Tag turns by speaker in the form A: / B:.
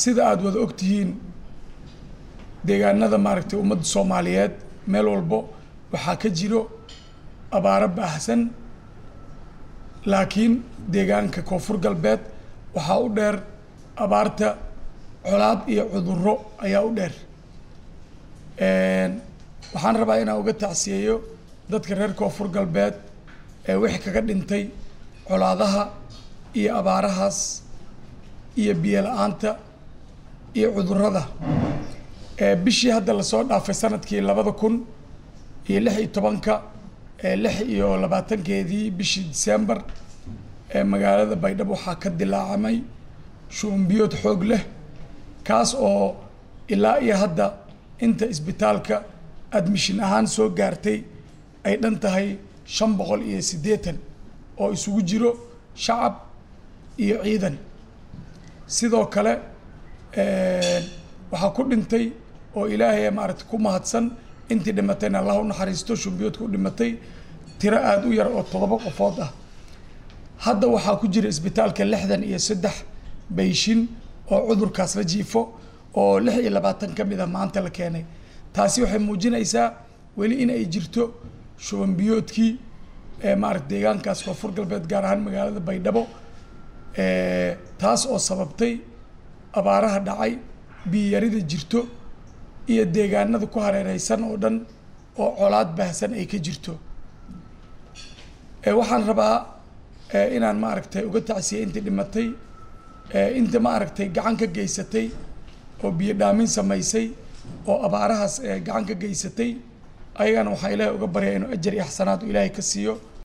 A: sida aada wada ogtihiin deegaanada maaragtay ummadda soomaaliyeed meel walbo waxaa ka jiro abaaro baahsan laakiin deegaanka koonfur galbeed waxaa u dheer abaarta colaad iyo cudurro ayaa u dheer waxaan rabaa inaan uga tacsiyeeyo dadka reer koonfur galbeed ee wixii kaga dhintay colaadaha iyo abaarahaas iyo biyo la-aanta iyo cudurrada bishii hadda lasoo dhaafay sanadkii labada kun iyo lix iyo tobanka lix iyo labaatankeedii bishii december ee magaalada baydhabo waxaa ka dilaacamay shuumbiyood xoog leh kaas oo ilaa iyo hadda inta isbitaalka admishin ahaan soo gaartay ay dhan tahay shan boqol iyo siddeetan oo isugu jiro shacab iyo ciidan sidoo kale waxaa ku dhintay oo ilaahay maaragtay ku mahadsan intii dhimatayna allah u naxariisto shumbiyoodka u dhimatay tiro aada u yar oo toddoba qofood ah hadda waxaa ku jira isbitaalka lixdan iyo saddex bayshin oo cudurkaas la jiifo oo lix iyo labaatan ka mid a maanta la keenay taasi waxay muujinaysaa weli in ay jirto shubanbiyoodkii maarata deegaankaas koonfur galbeed gaar ahaan magaalada baydhabo taas oo sababtay abaaraha dhacay biyarida jirto iyo deegaanada ku hareereysan oo dhan oo colaad baahsan ay ka jirto waxaan rabaa inaan maaragtay uga tacsiyay intii dhimatay inta maaragtay gacan ka geysatay oo biyo dhaamin samaysay oo abaarahaas gacan ka geysatay ayagana waxaa ilaahay uga baryaa inuu ajar iyo xasanaad ilaahay ka siiyo